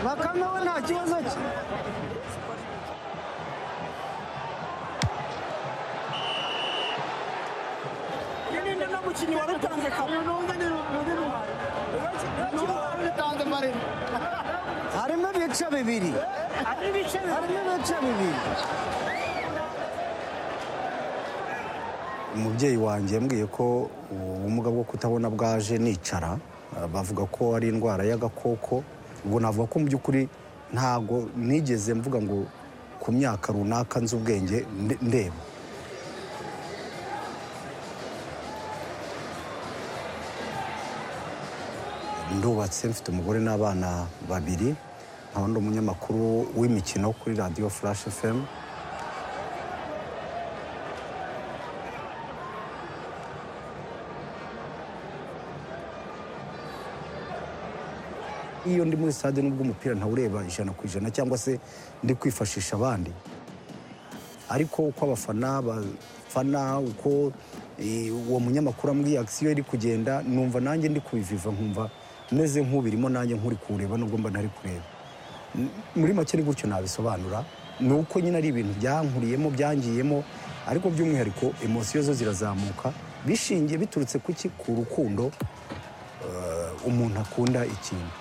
bakame we nta kibazo cye ninde no mukinnyi wari utanze kare harimo ibice bibiri harimo ibice bibiri umubyeyi wanjye yambwiye ko ubumuga bwo kutabona bwaje nicara Ah, bavuga ko ari indwara y'agakoko ubwo navuga ko mu by'ukuri ntago nigeze mvuga ngo ku myaka runaka nzi ubwenge nde- ndeba ndubatse mfite umugore n'abana babiri nkaba ndi umunyamakuru w'imikino kuri radiyo furashi fm iyo ndi muri stade nubwo umupira ntawureba ijana ku ijana cyangwa se ndi kwifashisha abandi ariko uko abafana bafana uko eh, uwo munyamakuru ambwiye akisiyo iri kugenda numva nanjye ndi kubiviva nkumva meze nk'ubirimo nanjye nk'uri kureba nubwo mba ntari kureba M- muri make ni gutyo nabisobanura ni uko nyine ari ibintu byankuriyemo byangiyemo ariko by'umwihariko emosiyo zo zirazamuka bishingiye biturutse ku ki ku rukundo eh, umuntu akunda ikintu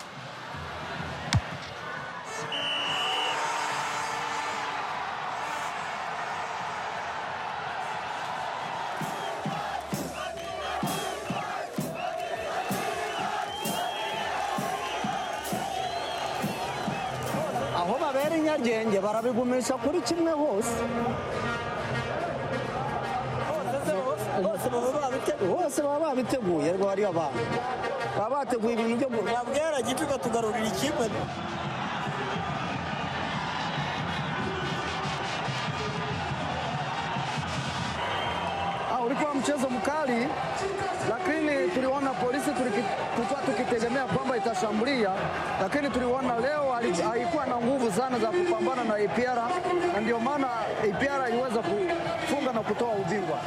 aho babera inyarwenge barabigumisha kuri kimwe hose bose baba babiteguye hose baba babiteguye ariko hariyo abantu baba bateguye ibintu byo gu- nabwera gito ikatugarurira ikipe Ah, ulikuwa mchezo mkali, lakini tuliona polisi tuliki- tulikuwa tukitegemea kwamba itashambulia, lakini tuliona leo hali- haikuwa na nguvu sana za kupambana na APR na ndio maana APR iliweza kufunga na kutoa ubingwa.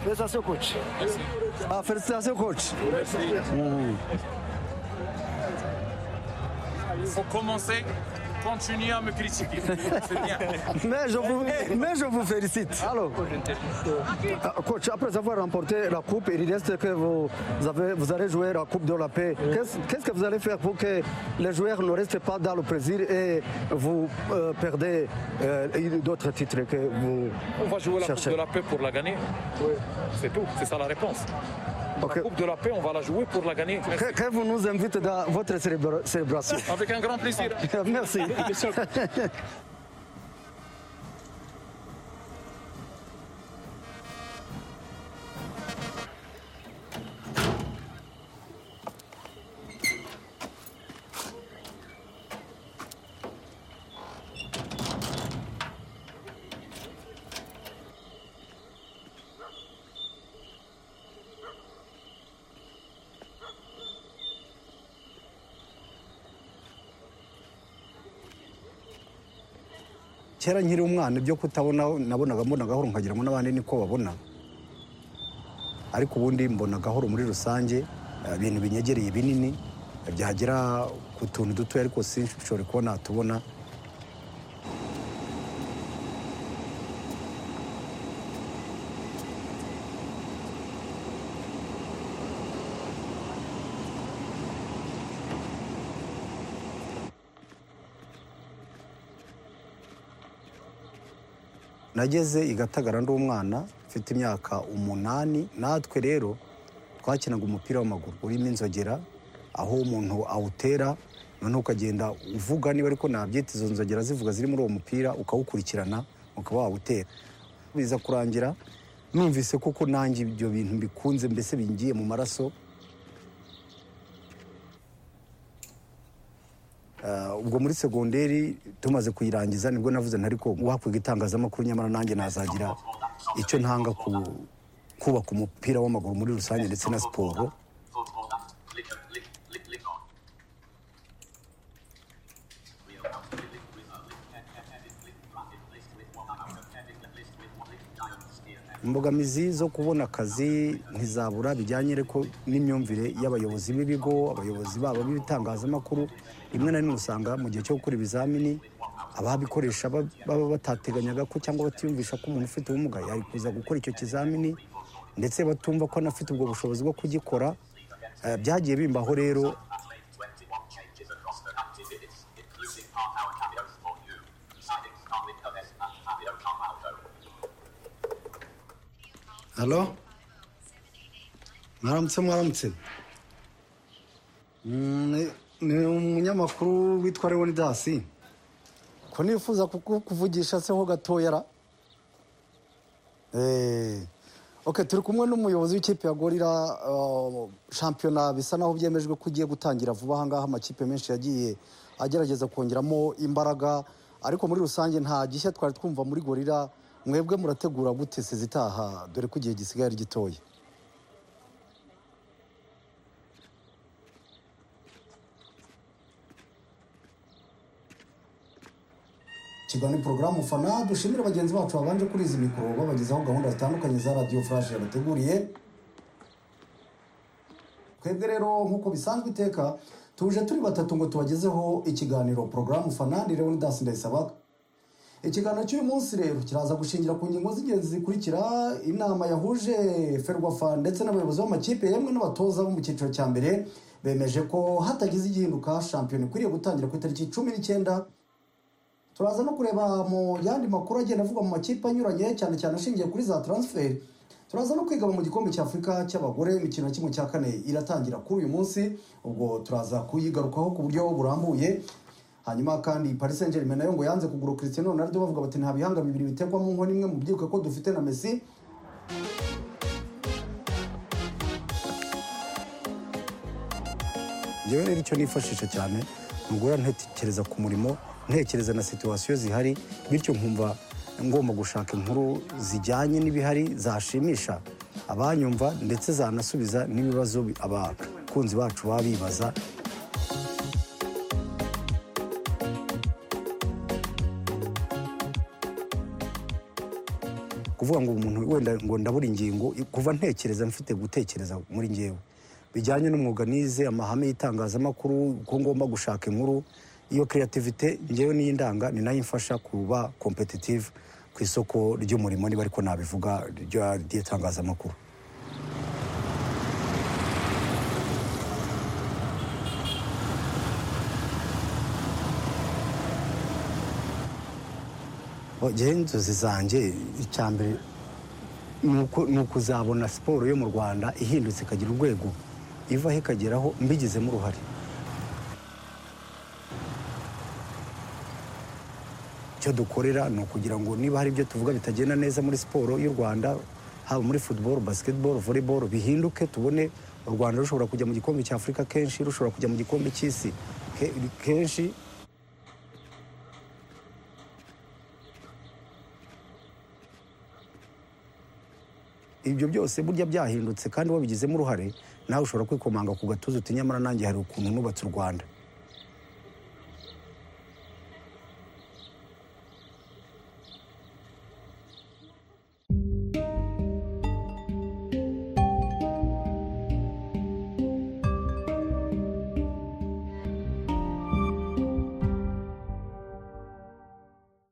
Felicitations coach. Ah, felicitations coach. faut commencer, continuer à me critiquer. C'est bien. Mais je vous, mais je vous félicite. Alors, euh, coach, après avoir remporté la coupe, il reste que vous, avez, vous allez jouer la coupe de la paix. Qu'est-ce- Qu'est-ce que vous allez faire pour que les joueurs ne restent pas dans le plaisir et vous euh, perdez euh, d'autres titres que vous On va jouer la cherchez Coupe de la Paix pour la gagner. C'est tout, c'est ça la réponse. Ok. La Coupe de la Paix, on va la jouer pour la gagner. Que, que vous nous invitez dans votre célébra- célébration. Avec un grand plaisir. Merci. kera nkiri umwana ibyo kutabona nabonaga mbona gahoro nkagira ngo n'abandi niko babona ariko ubundi mbona gahoro muri rusange eh, ibintu binyegereye binini eh, byagera ku tuntu dutoya ariko sinshobore kuba natubona nageze i gatagara ndi umwana mfite imyaka umunani natwe rero twakinaga umupira w'amaguru urimo inzogera aho umuntu awutera noneho ukagenda uvuga niba ariko nabyita izo nzogera zivuga ziri muri uwo mupira ukawukurikirana ukaba wawutera biza kurangira numvise koko nanjye ibyo bintu bikunze mbese bingiye mu maraso Ah, ubwo muri segonderi tumaze kuyirangiza nibwo navuze ntari ko wakwiga itangazamakuru nyamara nanjye nazagira icyo ntanga ku kubaka umupira w'amaguru muri rusange ndetse na siporo imbogamizi zo kubona akazi ntizabura bijyanye ariko n'imyumvire y'abayobozi b'ibigo abayobozi babo b'ibitangazamakuru rimwe na rimwe usanga mu gihe cyo gukora ibizamini ababikoresha ba- baba batateganyaga ko cyangwa batiyumvisha ko umuntu ufite ubumuga yari kuza gukora icyo kizamini ndetse batumva ko anafite ubwo bushobozi bwo kugikora Eh, byagiye bimbaho rero halo mwaramutse mwaramutse Mm, ni- ni umunyamakuru witwa leonidasi ko nifuza kuku- kuvugisha se ho gatoya ra Eh, ok turi kumwe n'umuyobozi w'ikipe ya gorira uh, shampiyona bisa naho byemejwe ko ugiye gutangira vuba ahangaha amakipe menshi yagiye agerageza kongeramo imbaraga ariko muri rusange nta gishya twari twumva muri gorira mwebwe murategura gute sezitaha dore ko igihe gisigaye ari gitoya kiganiro porogaramu fana dushimire bagenzi bacu babanje kuri izi mikoro babagezaho gahunda zitandukanye za radiyo furashe yabateguriye twebwe rero nk'uko bisanzwe iteka tuje turi batatu ngo tubagezeho ikiganiro porogaramu fana ni leonidas ndayisaba ikiganiro cy'uyu munsi rero kiraza gushingira ku ngingo z'ingenzi zikurikira inama yahuje ferwafa ndetse n'abayobozi b'amakipe yemwe n'abatoza bo mu cyiciro cya mbere bemeje ko hatagize igihinduka shampiyona ikwiriye gutangira ku itariki cumi n'icyenda turaza no kureba mu yandi makuru agenda avugwa mu makipe anyuranye cyane cyane ashingiye kuri za taransiferi turaza no kwigaba mu gikombe cy'afurika cy'abagore imikino ya kimwe cya kane iratangira kuri uyu munsi ubwo turaza kuyigarukaho ku buryo burambuye hanyuma kandi Paris Saint Germain nayo ngo yanze kugura Cristiano Ronaldo bavuga bati nta bihanga bibiri bitekwamo nko nimwe mu byibuka ko dufite na Messi njyewe rero icyo nifashisha cyane ni uguhora ntekereza ku murimo ntekereza na situwasiyo zihari bityo nkumva ngomba gushaka inkuru zijyanye n'ibihari zashimisha abanyumva ndetse zanasubiza n'ibibazo bi- abakunzi bacu baba bibaza kuvuga ngo umuntu wenda ngo ndabura ingingo kuva ntekereza mfite gutekereza muri ngewe bijyanye n'umwuga nize amahame y'itangazamakuru ko ngomba gushaka inkuru iyo creativite ngewe niyo ndanga ni nayo imfasha kuba competitive ku isoko ry'umurimo niba ariko nabivuga rya- ry'itangazamakuru ngewe inzozi zanjye icya mbere ni uko- ni ukuzabona siporo yo mu rwanda ihindutse ikagira urwego ivaho ikageraho mbigizemo uruhare icyo dukorera ni ukugira ngo niba hari ibyo tuvuga bitagenda neza muri siporo y'u rwanda haba muri football basketball volleyball bihinduke tubone u rwanda rushobora kujya mu gikombe cya afurika kenshi rushobora kujya mu gikombe cy'isi ke- kenshi ibyo byose burya byahindutse kandi wabigizemo uruhare nawe ushobora kwikomanga ku gatuza uti nyamara nanjye hari ukuntu nubatse u rwanda